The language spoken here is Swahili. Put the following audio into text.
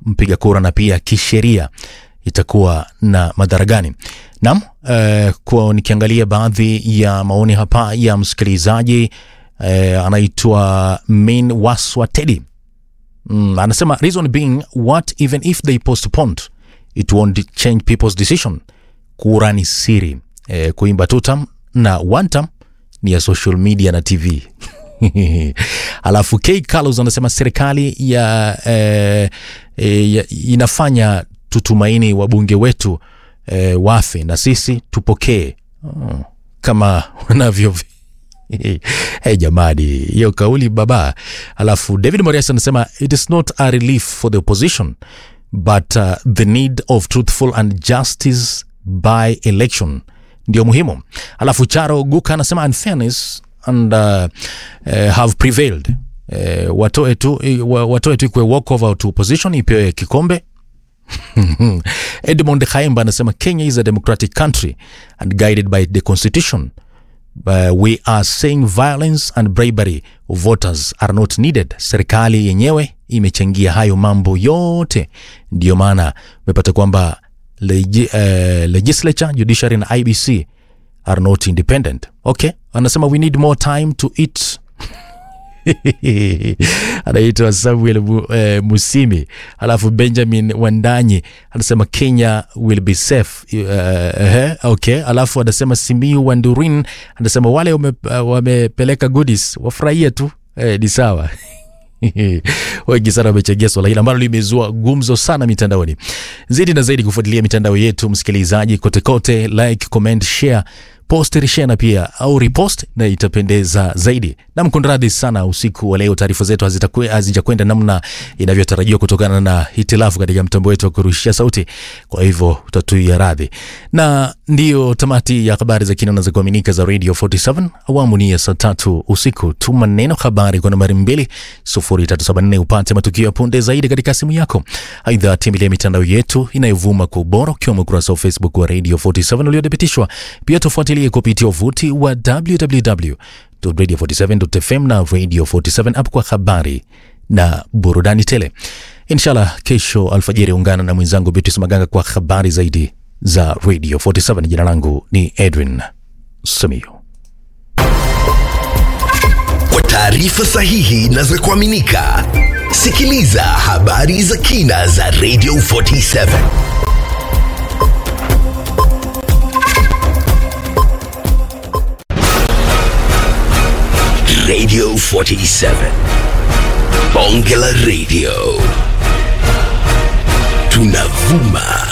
mpiga kura na pia kisheria itakuwa na madhara gani? Naam, eh, kwa nikiangalia baadhi ya maoni hapa ya msikilizaji eh, anaitwa Min Waswa Teddy mm, anasema reason being what even if they postponed it won't change people's decision. Kura ni siri eh, kuimba two term na one term ni ya social media na TV. Alafu K Carlos anasema serikali ya, eh, eh, ya inafanya tutumaini wabunge wetu eh, wafe na sisi tupokee oh, kama wanavyo hey, jamani hiyo kauli baba. Alafu David Morias anasema it is not a relief for the opposition but uh, the need of truthful and justice by election ndio muhimu. Alafu Charo Guka anasema unfairness and uh, uh, have prevailed. Uh, watoe tu wa- watoe tu ikwe walkover to opposition ipewe kikombe Edmond Khaimba anasema Kenya is a democratic country and guided by the constitution. Uh, we are saying violence and bribery of voters are not needed. Serikali yenyewe imechangia hayo mambo yote, ndio maana umepata kwamba legi, uh, legislature, judiciary na IBC are not independent. Okay, anasema we need more time to eat anaitwa Samuel Mu, eh, Musimi. Alafu Benjamin Wandanyi anasema Kenya will be safe. Uh, uh, okay. Alafu anasema Simiu Wandurin anasema wale wame, uh, wamepeleka goodies wafurahie tu eh, ni sawa wengi sana wamechangia swala hili ambalo limezua gumzo sana mitandaoni. Zaidi na zaidi kufuatilia mitandao yetu, msikilizaji, kote kote, like, comment, share post share na pia au repost na itapendeza zaidi. Na mkunradhi sana usiku wa leo, taarifa zetu hazitakwe- hazijakwenda namna inavyotarajiwa kutokana na hitilafu katika mtambo wetu wa kurushia sauti, kwa hivyo utatuia radhi. Na ndiyo tamati ya habari za kina na za kuaminika za Radio 47 awamu ni ya saa tatu usiku. Tuma neno habari kwa nambari mbili sufuri tatu saba nne upate matukio ya punde zaidi katika simu yako. Aidha, tembelea mitandao yetu inayovuma kwa ubora ukiwemo ukurasa wa Facebook wa Radio 47 uliothibitishwa. Pia tufuatilie kupitia uvuti wa www.radio47.fm na Radio 47 app kwa habari na burudani tele. Inshallah, kesho alfajiri ungana na mwenzangu Beatrice Maganga kwa habari zaidi za Radio 47. Jina langu ni Edwin Simiyu. Kwa taarifa sahihi na za kuaminika, sikiliza habari za kina za Radio 47. Radio 47. Bonge la Radio. Tunavuma